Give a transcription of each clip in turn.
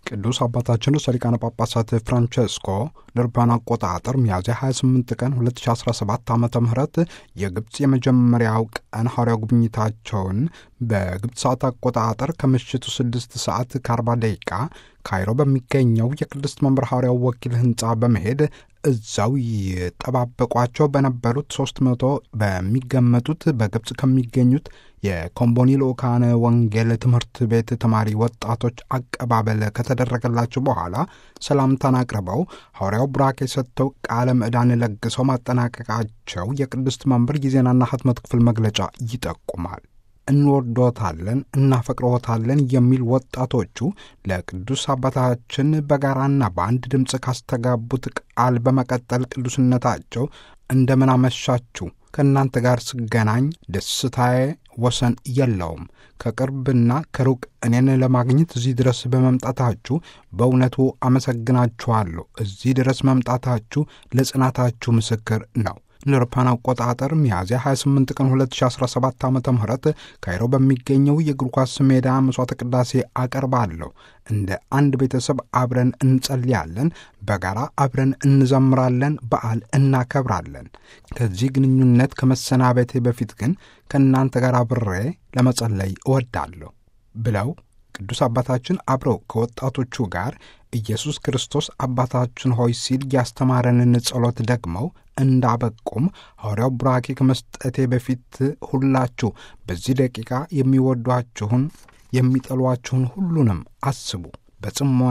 ቅዱስ አባታችን ርዕሰ ሊቃነ ጳጳሳት ፍራንቸስኮ ለአውሮፓውያን አቆጣጠር ሚያዝያ 28 ቀን 2017 ዓ ም የግብፅ የመጀመሪያው ቀን ሐዋርያው ጉብኝታቸውን በግብፅ ሰዓት አቆጣጠር ከምሽቱ 6 ሰዓት ከ40 ደቂቃ ካይሮ በሚገኘው የቅድስት መንበር ሐዋርያው ወኪል ሕንፃ በመሄድ እዛው ይጠባበቋቸው በነበሩት ሦስት መቶ በሚገመቱት በግብፅ ከሚገኙት የኮምቦኒ ልኡካነ ወንጌል ትምህርት ቤት ተማሪ ወጣቶች አቀባበል ከተደረገላቸው በኋላ ሰላምታን አቅርበው ሐዋርያው ቡራኬ ሰጥተው ቃለ ምዕዳን ለግሰው ማጠናቀቃቸው የቅድስት መንበር የዜናና ሕትመት ክፍል መግለጫ ይጠቁማል። እንወዶታለን፣ እናፈቅረዎታለን የሚል ወጣቶቹ ለቅዱስ አባታችን በጋራና በአንድ ድምፅ ካስተጋቡት ቃል በመቀጠል ቅዱስነታቸው እንደምን አመሻችሁ፣ ከእናንተ ጋር ስገናኝ ደስታዬ ወሰን የለውም። ከቅርብና ከሩቅ እኔን ለማግኘት እዚህ ድረስ በመምጣታችሁ በእውነቱ አመሰግናችኋለሁ። እዚህ ድረስ መምጣታችሁ ለጽናታችሁ ምስክር ነው። ለአውሮፓውያን አቆጣጠር ሚያዝያ 28 ቀን 2017 ዓ ም ካይሮ በሚገኘው የእግር ኳስ ሜዳ መሥዋዕተ ቅዳሴ አቀርባለሁ። እንደ አንድ ቤተሰብ አብረን እንጸልያለን፣ በጋራ አብረን እንዘምራለን፣ በዓል እናከብራለን። ከዚህ ግንኙነት ከመሰናበቴ በፊት ግን ከእናንተ ጋር አብሬ ለመጸለይ እወዳለሁ ብለው ቅዱስ አባታችን አብረው ከወጣቶቹ ጋር ኢየሱስ ክርስቶስ አባታችን ሆይ ሲል ያስተማረንን ጸሎት ደግመው እንዳበቁም ሐዋርያው ቡራኬ ከመስጠቴ በፊት ሁላችሁ በዚህ ደቂቃ የሚወዷችሁን የሚጠሏችሁን ሁሉንም አስቡ። በጽሞና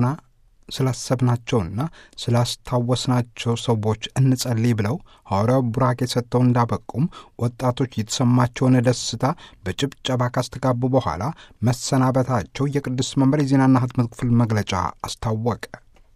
ስላሰብናቸውና ስላስታወስናቸው ሰዎች እንጸልይ ብለው ሐዋርያው ቡራኬ ሰጥተው እንዳበቁም ወጣቶች የተሰማቸውን ደስታ በጭብጨባ ካስተጋቡ በኋላ መሰናበታቸው የቅዱስ መንበር የዜናና ሕትመት ክፍል መግለጫ አስታወቀ።